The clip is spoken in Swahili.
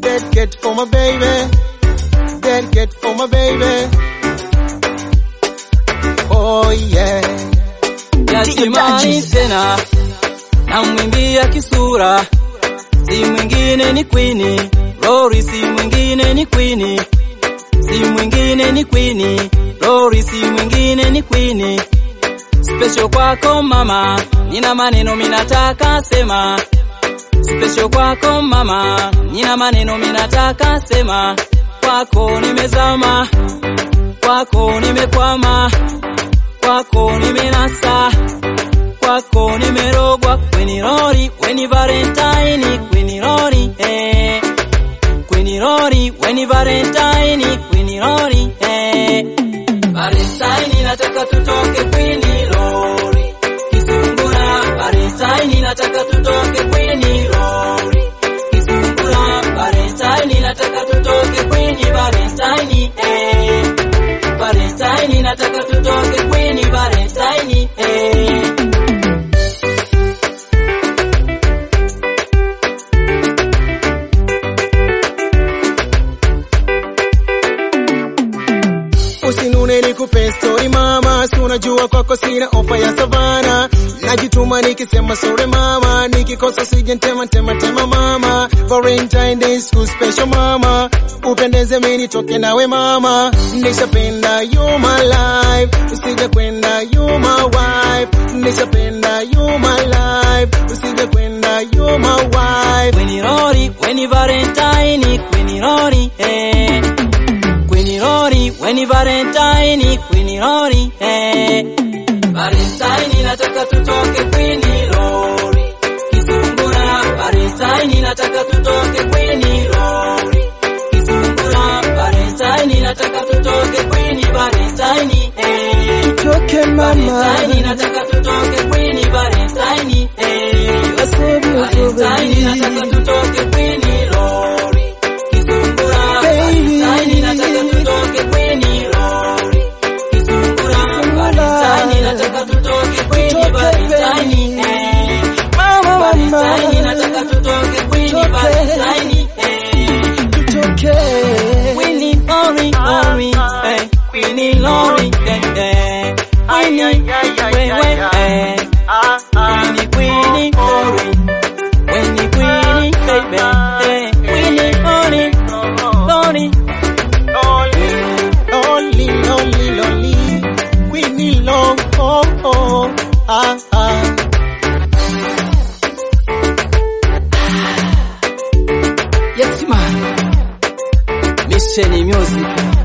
Dedicate for my baby. Dedicate for my baby. Oh yeah. yatimani tena namwimbia kisura si mwingine ni kwini Rory si mwingine ni kwini si mwingine ni kwini Rory si mwingine ni kwini special kwako mama nina maneno minataka sema special kwako mama nina maneno minataka sema kwako nimezama kwako nimekwama kwako nimenasa kwako nimerogwa kweni rori weni valentine kweni rori eh. kweni rori weni valentine kweni rori eh. valentine nataka tutoke kweni rori kisungura valentine nataka tutoke kweni rori kisungura valentine nataka tutoke kweni valentine eh. valentine nataka tutoke kweni valentine eh. Usinune nikupe story mama, si unajua kwako sina ofa ya savana. Najituma nikisema sorry mama, nikikosa sije ntema tema tema mama. Valentine Day school special mama, upendeze mimi nitoke nawe mama. Nishapenda you my life, usije kwenda you my wife. Nishapenda you my life, usije kwenda you my wife. Kweni Rory, weni Valentine, Kweni Rory, eh. Kweni Rory, weni Valentine, Kweni Rory, eh. Valentine nataka tutoke Kweni Rory. Kisungura, Valentine nataka tutoke Kweni Rory. Kisungura, Valentine nataka tutoke Kweni Valentine, eh. Tutoke Valentine nataka tutoke Kweni Valentine, eh. Valentine nataka tutoke kweni lori. Kisungura Valentine nataka tutoke kweni lori. Kisungura Valentine nataka tutoke kweni Valentine. eh. Valentine nataka tutoke kweni Valentine. eh. Kweni lori lori eh. Kweni lori eh eh. Kweni wewe eh. Kweni kweni lori. When you queenie, baby, hey, queenie, honey, honey. Lonely, lonely, lonely, Queenie long, oh, oh, ah, ah. Yes, man. Mission music.